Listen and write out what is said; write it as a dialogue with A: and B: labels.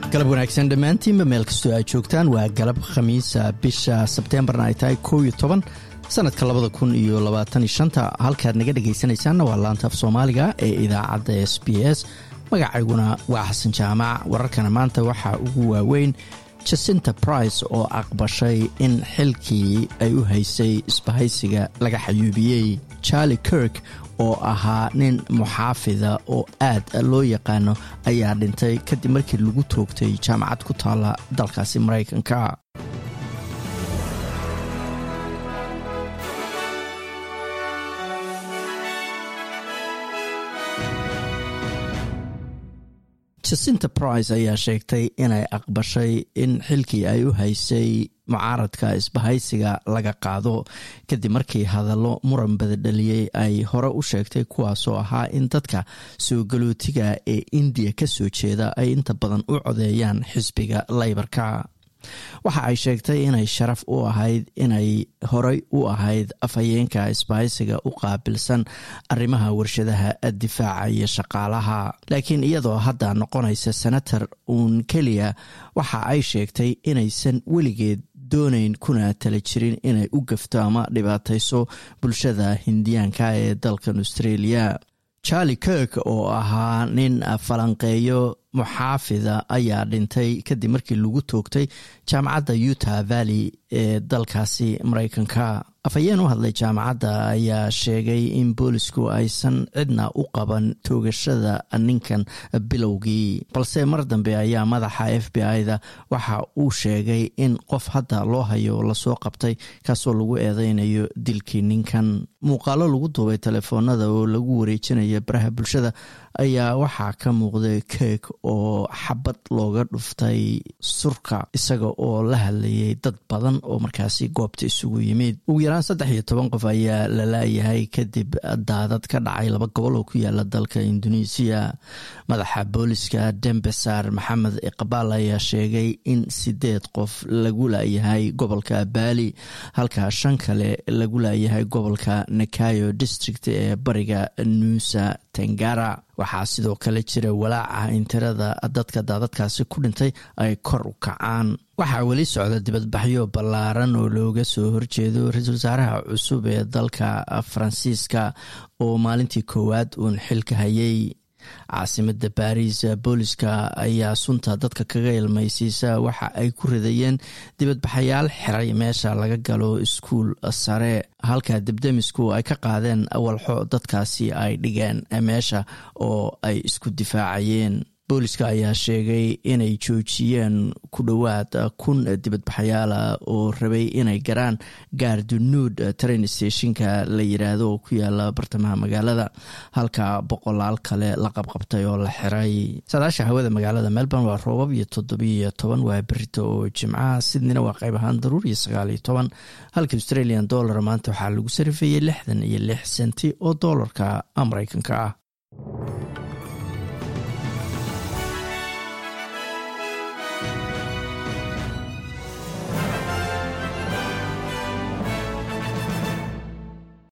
A: galab wanaagsan dhammaantiinba meel kastoo aad joogtaan waa galab khamiisa bisha sebteembarna ay tahay kow iyo toban sanadka labada kun iyo labaatan iyo shanta halkaad naga dhegaysanaysaanna waa laanta af soomaaliga ee idaacadda s b s magacayguna waa xasan jaamac wararkana maanta waxaa ugu waaweyn jasinta brice oo aqbashay in xilkii ay u haysay isbahaysiga laga xayuubiyey charlie kirk oo ahaa nin muxaafida oo aad loo yaqaano ayaa dhintay kadib markii lagu toogtay jaamacad ku taala dalkaasi maraykanka jasinta brice ayaa sheegtay inay aqbashay in xilkii ay u haysay mucaaradka isbahaysiga laga qaado kadib markii hadallo muran badadhaliyey ay hore u sheegtay kuwaasoo ahaa in dadka soo galootiga ee indiya ka soo jeeda ay inta badan u codeeyaan xisbiga laybarka waxa ay sheegtay inay sharaf u ahayd inay horey u ahayd afhayeenka isbahaysiga u qaabilsan arrimaha warshadaha difaaca iyo shaqaalaha laakiin iyadoo hadda noqonaysa senator uun keliya waxa ay sheegtay inaysan weligeed doonayn kuna tala jirin inay u gafto ama dhibaatayso bulshada hindiyaanka ee dalkan australia charlie kirk oo ahaa nin falanqeeyo muxaafida ayaa dhintay kadib markii lagu toogtay jaamacadda utah valley ee dalkaasi maraykanka afhayeen u hadlay jaamacadda ayaa sheegay in boolisku aysan cidna u qaban toogashada ninkan bilowgii balse mar dambe ayaa madaxa f b i-da waxa uu sheegay in qof hadda loo hayo lasoo qabtay kaasoo lagu eedeynayo dilkii ninkan muuqaalo lagu duubay telefoonada oo lagu wareejinaya baraha bulshada ayaa waxaa ka muuqday keek oo xabad looga dhuftay surka isaga oo la hadlayay dad badan oo markaasi goobta isugu yimid ugu yaraan saddex iyo toban qof ayaa la laayahay kadib daadad ka dhacay laba gobol oo ku yaala dalka induneisiya madaxa booliska dembesar maxamed iqbaal ayaa sheegay in sideed qof lagu laayahay gobolka baali halka shan kale lagu laayahay gobolka nakayo district ee bariga nuusa tengara waxaa sidoo kale jira walaaca in tirada dadka daadadkaasi ku dhintay ay kor u kacaan waxaa weli socda dibadbaxyo ballaaran oo looga soo horjeedo ra-iisul wasaaraha cusub ee dalka faransiiska oo maalintii koowaad uun xilka hayay caasimada baris booliska ayaa sunta dadka kaga ilmaysiisa waxa ay ku ridayeen dibadbaxayaal xiray meesha laga galo iskuul sare halka debdemisku ay ka qaadeen walxo dadkaasi ay dhigeen meesha oo ay isku difaacayeen booliska ayaa sheegay inay joojiyeen ku dhowaad kun dibadbaxayaala oo rabay inay garaan gaardunuud train stationka la yiraahdo oo ku yaala bartamaha magaalada halka boqolaal kale la qabqabtay oo la xiray saadaasha hawada magaalada melbourne waa roobab iyo toddobiyo toban waa berito oo jimcaha sidnina waa qayb ahaan daruur iyo sagaal iyo toban halka australian dollar maanta waxaa lagu sarifeeyey lixdan iyo lix senti oo doolarka mareykanka ah